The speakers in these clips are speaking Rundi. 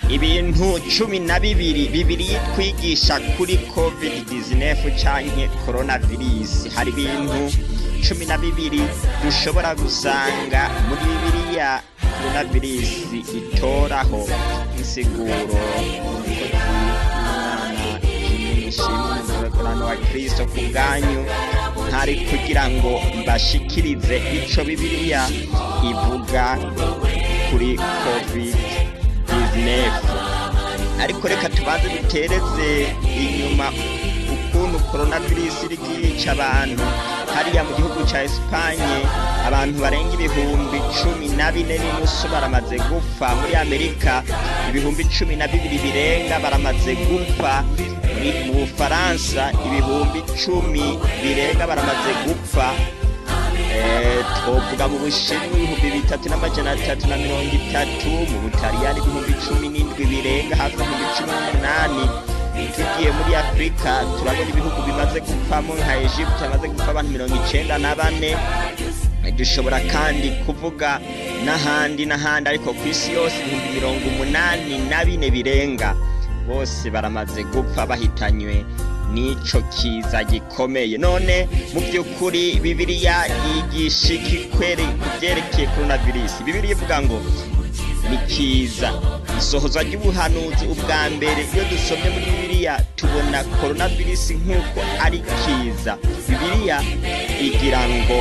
ibintu cumi na bibiri bibiri twigisha kuri covid 19 canke coronavirus hari ibintu cumi na bibiri dushobora gusanga muri bibiliya coronavirus itoraho insiguro umukozi wa kristo ku bwanyu ntari kugira ngo mbashikirize ico bibiliya ivuga kuri covid 19 ariko reka tubanze dutereze inyuma ukuntu coronavirus iriko irica abantu hariya mu gihugu ca Espanye abantu barenga ibihumbi cumi na bine n'inusu baramaze gupfa muri Amerika ibihumbi cumi na bibiri birenga baramaze gupfa muri mu Bufaransa ibihumbi cumi birenga baramaze gupfa twovuga mu bushinwa ibihumbi bitatu n'amajana atatu na mirongo itatu mu butaliyani ibihumbi cumi n'indwi birenga hafi ibihumbi cumi n'umunani tugiye muri afurika turabona ibihugu bimaze gupfamo nka egypte hamaze gupfa abantu mirongo icenda na bane dushobora kandi kuvuga n'ahandi n'ahandi ariko ku isi yose ibihumbi mirongo umunani na bine birenga bose baramaze gupfa bahitanywe n'ico kiza gikomeye none mu by'ukuri bibiliya yigisha iki kweri ku byerekeye coronavirus bibiliya ivuga ngo ni kiza isohozwa ry'ubuhanuzi ubwa mbere iyo dusomye muri bibiliya tubona coronavirus nk'uko ari kiza bibiliya igira ngo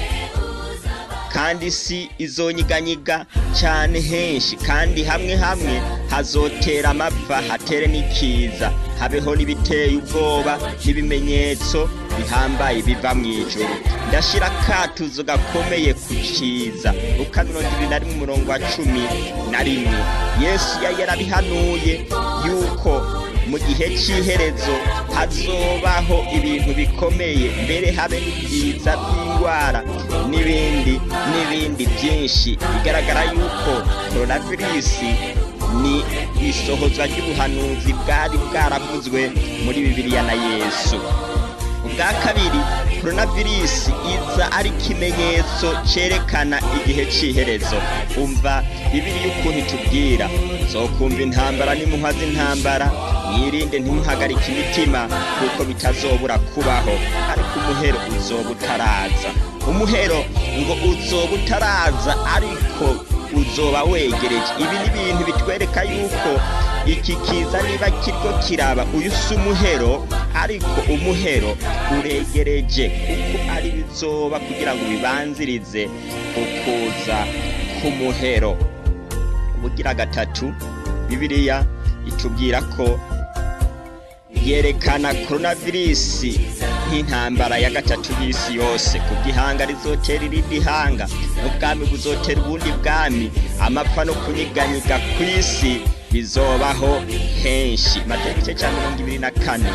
kandi si izonyiganyiga cyane henshi kandi hamwe hamwe hazotera amapfa hatere n'ikiza habeho n'ibiteye ubwoba n'ibimenyetso bihambaye biva mu ijoro ndashira akatuzo gakomeye ku kiza luka mirongo ibiri na rimwe umurongo wa cumi na rimwe yesu yari yarabihanuye yuko mu gihe cy'iherezo hazobaho ibintu bikomeye mbere habe n'ibyiza by'indwara n'ibindi n'ibindi byinshi bigaragara yuko coronavirus ni isohozwa ry'ubuhanuzi bwari bwaravuzwe muri bibiliya na yesu ubwa kabiri coronavirus iza ari ikimenyetso cerekana igihe c'iherezo umva bibiliya ukuntu itubwira zokumva intambara n'imuhwa z'intambara mwirinde ntimuhagarike imitima kuko bitazobura kubaho ariko umuhero uzoba utaraza umuhero ngo uzoba utaraza ariko uzoba wegereje ibi ni ibintu bitwereka yuko iki kiza niba kiriko kiraba uyu si umuhero ariko umuhero uregereje kuko ari bizoba kugira ngo bibanzirize ukuza k'umuhero ubugira gatatu bibiliya itubwira ko yerekana coronavirus nk'intambara ya gatatu y'isi yose ku gihanga rizotera irindi hanga n'ubwami buzotera ubundi bwami amapfa no kunyiganyiga ku isi bizobaho henshi mateka igice cya mirongo ibiri na kane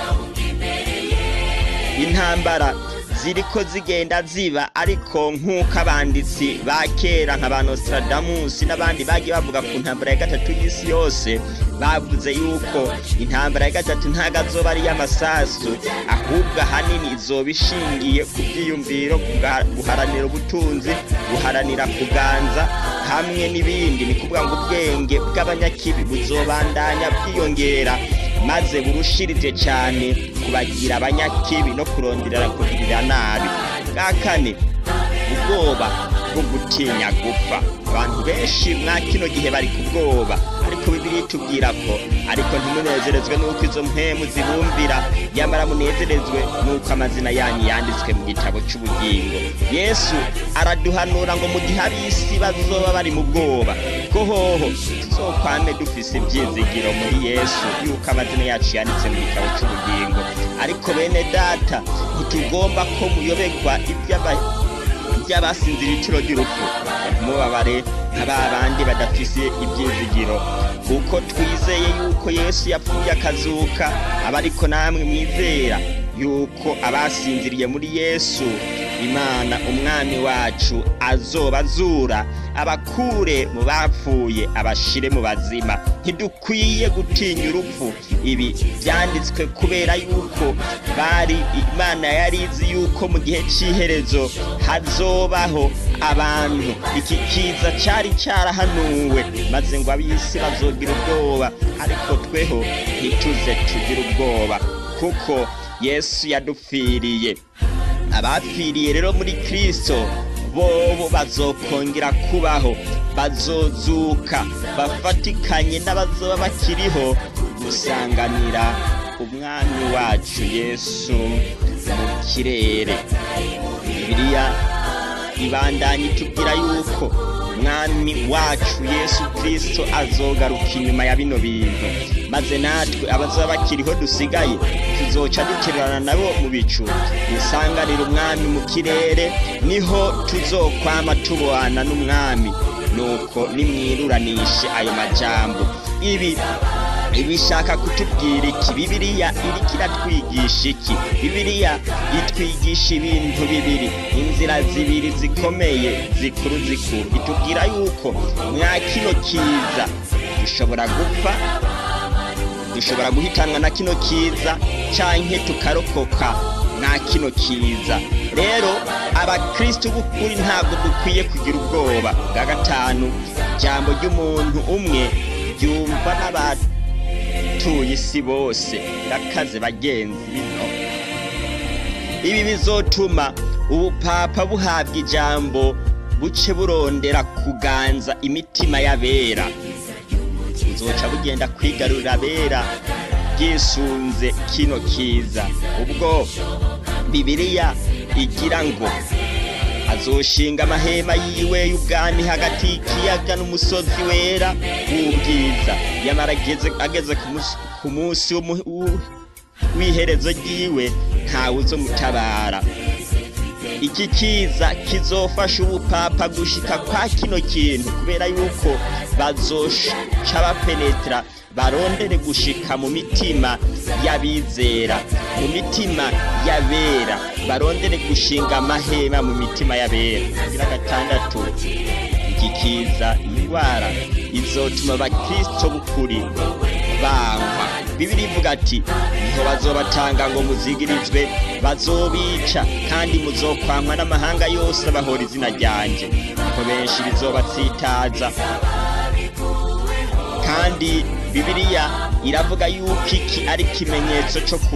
intambara ziriko zigenda ziba ariko nk'uko abanditsi ba kera nka ba Nostradamus n'abandi bagiye bavuga ku ntambara ya gatatu y'isi yose bavuze yuko intambara ya gatatu ntago azoba ari iy'amasasu ahubwo ahanini izoba ishingiye ku byiyumviro guharanira ubutunzi guharanira kuganza hamwe n'ibindi ni kuvuga ngo ubwenge bw'abanyakibi buzobandanya bwiyongera maze burushirije cyane kubagira abanyakibi no kuronderera kugirira nabi bwa kane ubwoba bwo gutinya gupfa abantu benshi mwa kino gihe bari ku bwoba ariko bibiri itubwira ko ariko ntimunezerezwe n'uko izo mpemu zibumvira nyamara munezerezwe n'uko amazina yanyu yanditswe mu gitabo cy'ubugingo yesu araduhanura ngo mu gihe ab'isi bazoba bari mu bwoba ko hoho tuzokwame dufise ibyizigiro muri yesu yuko amazina yacu yanditse mu gitabo cy'ubugingo ariko bene data ntitugomba ko muyoberwa iby'aba by'abasinzira itiro ry'urupfu ntimubabare nka ba bandi badafise ibyizigiro kuko twizeye yuko yesu yapfuye akazuka aba ariko namwe mwizera yuko abasinziriye muri yesu imana umwami wacu azoba azura abakure mu bapfuye abashire mu bazima ntidukwiye gutinya urupfu ibi byanditswe kubera yuko bari imana yari izi yuko mu gihe cy'iherezo hazobaho abantu iki kiza cyari cyarahanuwe maze ngo ab'isi bazogira ubwoba ariko tweho ntituze tugire ubwoba kuko yesu yadupfiriye abapfiriye rero muri kirisito bobo bazokongera kubaho bazozuka bafatikanye n'abazoba bakiriho gusanganira umwami wacu yesu mu kirere bibiliya ibandanye itubwira yuko umwami wacu yesu kirisito azogaruka inyuma ya bino bintu maze natwe abazaba bakiriho dusigaye tuzoca duterurana nabo mu bicu dusanganira umwami mu kirere niho tuzokwama tubana n'umwami nuko nimwiruranishe ayo majambo ibi ibishaka kutubwira iki bibiliya iriko iratwigisha iki bibiliya itwigisha ibintu bibiri inzira zibiri zikomeye zikuru zikuru itubwira yuko mwa kino kiza dushobora gupfa dushobora guhitanwa na kino kiza canke tukarokoka na kino kiza rero abakristo b'ukuri ntabwo dukwiye kugira ubwoba bwa gatanu ijambo ry'umuntu umwe ryumva n'abantu abatuye isi bose rakaze bagenzi bino ibi bizotuma ubupapa buhabwa ijambo buce burondera kuganza imitima y'abera buzoca bugenda kwigarurira abera bwisunze kino kiza ubwo bibiliya igira ngo azoshinga amahema yiwe y'ubwami hagati y'ikiyaga n'umusozi wera w'ubwiza yamara ageze ku munsi w'iherezo ryiwe ntawe uzomutabara iki kiza kizofasha ubupapa gushika kwa kino kintu kubera yuko bazoca bapenetra barondere gushika mu mitima y'abizera mu mitima y'abera barondere gushinga amahema mu mitima y'abera kugira gatandatu iki kiza indwara izotuma abakristo b'ukuri bangwa bibiri ivuga ati niho bazobatanga ngo muzigirizwe bazobica kandi muzokwamwa n'amahanga yose bahora izina ryanjye niho benshi bizobatsitaza kandi bibiliya iravuga yuko iki ari ikimenyetso cyo ku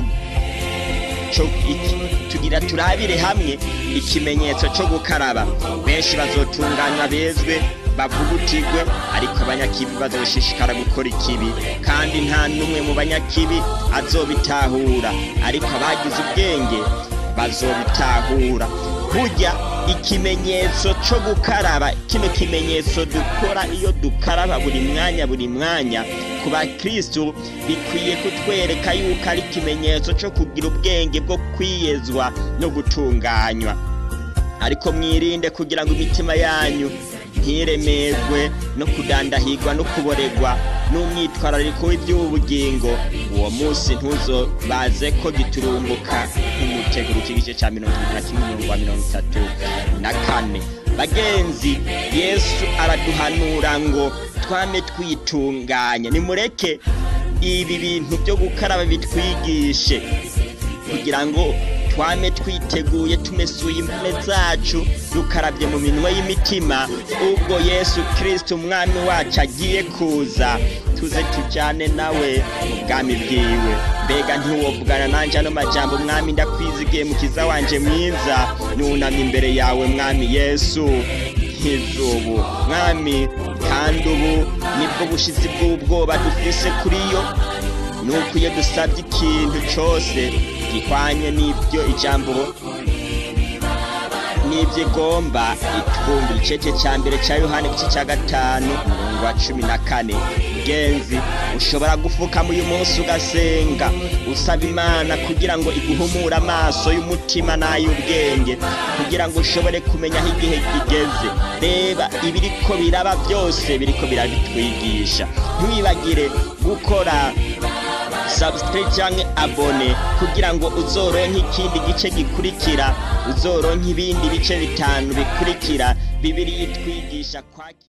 tugira turabire hamwe ikimenyetso cyo gukaraba benshi bazotunganywa bezwe bavugutirwe ariko abanyakibi bazoshishikara gukora ikibi kandi nta n'umwe mu banyakibi azobitahura ariko abagize ubwenge bazobitahura burya ikimenyetso cyo gukaraba kino kimenyetso dukora iyo dukaraba buri mwanya buri mwanya ku bakristu bikwiye kutwereka yuko ari ikimenyetso cyo kugira ubwenge bwo kwiyezwa no gutunganywa ariko mwirinde kugira ngo imitima yanyu ntiremerwe no kudandahirwa no kuboregwa n'umwitwarariko w'iby'ubugingo uwo munsi ntuzo baze ko giturumbuka nk'umuteguro igice cya mirongo irindwi na kimwe mirongo mirongo itatu na kane bagenzi yesu araduhanura ngo twame twitunganya nimureke ibi bintu byo gukaraba bitwigishe kugira ngo twame twiteguye tumesuye imvune zacu dukarabye mu minwe y'imitima ubwo yesu kirisito umwami wacu agiye kuza tuze tujyane nawe mu bwami bwiwe mbega ntiwovugana nanjye ano majambo mwami ndakwizigiye mukiza wanje mwiza nunamye imbere yawe mwami yesu nk'izubu mwami kandi ubu nibwo bushizi bw'ubwoba dufise kuri yo nuko iyo dusabye ikintu cyose gihwanye n'ibyo ijambo n'ibyo igomba itwumva igice cya mbere cya yohani igice cya gatanu umurongo wa cumi na kane genzi ushobora gupfukama uyu munsi ugasenga usaba imana kugira ngo iguhumure amaso y'umutima n'ay'ubwenge kugira ngo ushobore kumenya aho igihe kigeze reba ibiriko biraba byose biriko birabitwigisha ntiwibagire gukora subscribe canke abone kugira ngo uzoronke ikindi gice gikurikira uzoronke ibindi bice bitanu bikurikira bibiri yitwigisha kwaki